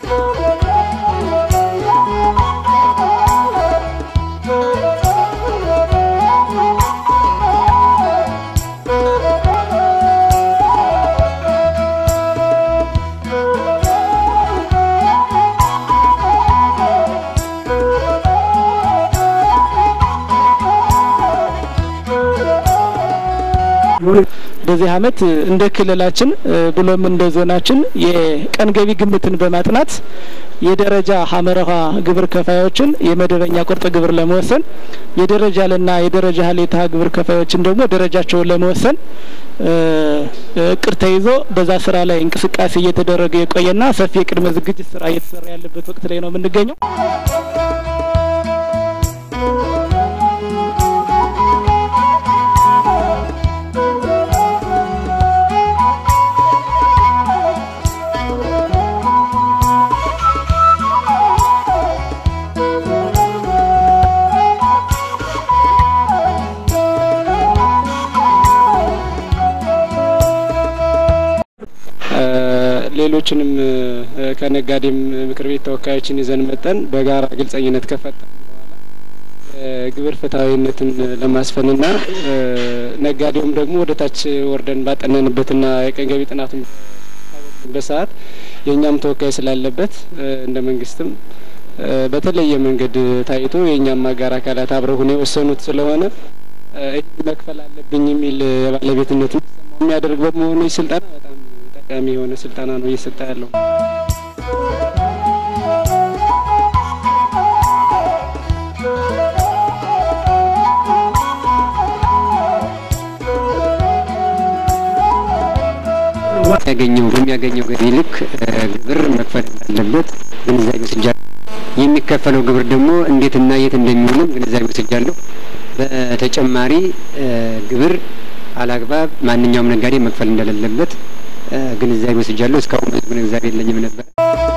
በዚህ አመት እንደ ክልላችን ብሎም እንደ ዞናችን የቀን ገቢ ግምትን በማጥናት የደረጃ ሀመረሃ ግብር ከፋዮችን የመደበኛ ቁርጥ ግብር ለመወሰን የደረጃ ልና የደረጃ ሀሌታ ግብር ከፋዮችን ደግሞ ደረጃቸውን ለመወሰን እቅድ ተይዞ በዛ ስራ ላይ እንቅስቃሴ እየተደረገ የቆየና ሰፊ የቅድመ ዝግጅት ስራ እየተሰራ ያለበት ወቅት ላይ ነው የምንገኘው። ሌሎችንም ከነጋዴም ምክር ቤት ተወካዮችን ይዘን መጠን በጋራ ግልጸኝነት ከፈጠን በኋላ ግብር ፍትሐዊነትን ለማስፈንና ነጋዴውም ደግሞ ወደ ታች ወርደን ባጠነንበትና የቀን ገቢ ጥናቱን በሰዓት የእኛም ተወካይ ስላለበት እንደ መንግስትም በተለየ መንገድ ታይቶ የእኛም አጋር አካላት አብረው ሁነው የወሰኑት ስለሆነ ይህ መክፈል አለብኝ የሚል የባለቤትነት የሚያደርግ በመሆኑ ይህ ስልጠና በጣም ጠቃሚ የሆነ ስልጠና ነው እየሰጠ ያለው። ያገኘው በሚያገኘው ገቢ ልክ ግብር መክፈል እንዳለበት ግንዛቤ ወስጃለሁ። የሚከፈለው ግብር ደግሞ እንዴትና የት እንደሚውልም ግንዛቤ ወስጃለሁ። በተጨማሪ ግብር አላግባብ ማንኛውም ነጋዴ መክፈል እንደሌለበት ግንዛቤ ወስጃለሁ። እስካሁን ብዙ ግንዛቤ የለኝም ነበር።